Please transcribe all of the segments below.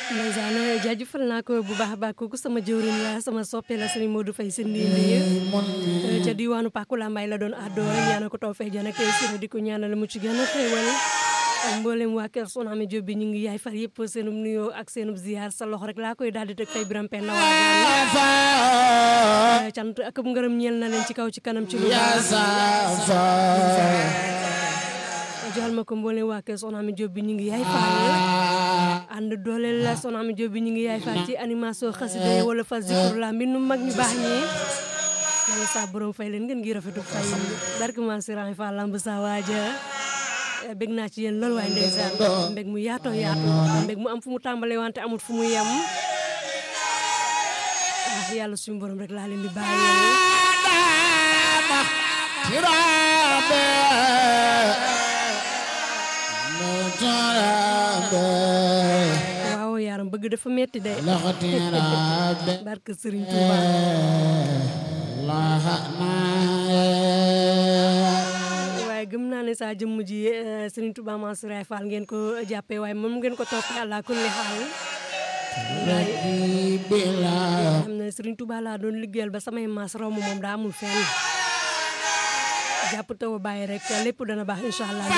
ndeysaan jaajëfal naa ko bu baax a baax kooku sama jëwriñ la sama soppe la sëriñ Modou Faye si ndindi ca diwaanu Pàkku Lambaay la doon àddoo ñaanal ko taw fee jana tey sira di ko ñaanal mu ci gën a xéewal ak mboolem waa kër Soxna Amy Diop bi ñu ngi yaay far yëpp seenub nuyoo ak seenub ziar sa loxo rek laa koy daal di teg fay biram penn waagaan cant ak ngërëm ñeel na leen ci kaw ci kanam ci lu joxal ma ko mboolem waa kër Soxna Amy Diop bi ñu ngi yaay far ànd dooleel la Soxna Amy Diop bi ñu ngi yaay far ci animation xasida yi wala fa zikur la mbindu mag ñu baax ñi yàlla saa borom fay leen ngeen ngi rafetu fay barke ma siran fa lamb sa waaja bég naa ci yéen loolu waaye ndeysaan mbég mu yaatoo yaatoo mbég mu am fu mu tàmbalee wante amut fu mu yem ah yàlla suñu borom rek laa leen di bàyyi waaw yaram bëgg dafa metti de barke Serigne Touba waaye gëm naa ne saa jëmm ji Serigne Touba Mansour Fall ngeen ko jàppee waaye moom ngeen ko toppee àlla kulli xaal xam ne Serigne Touba laa doon liggéeyal ba samay maas raw ma moom daa amul fenn jàpp taw a bàyyi rek lépp dana baax incha allah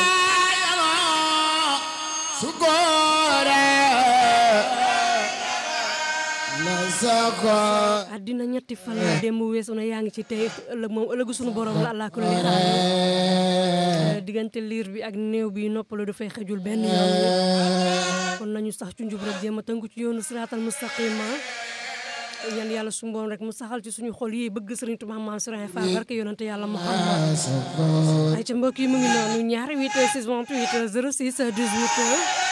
addina ñetti fan la démb weesu na yaa ngi ci tey ëllëg moom ëllëgu suñu borom la allah kulli xaal diggante liir bi ak néew bi noppalu dafay xejul benn yoon kon nañu sax ci njub rek jéem a tënku ci yoonu siraatal mustaqima ñaan yàlla suñu borom rek mu saxal ci suñu xol yi bëgg Sëriñ Tuubaa Mansour Fall barke yonante yàlla Muhammad ay ca mbokk yi mu ngi noonu ñaari 8 6 28 06 18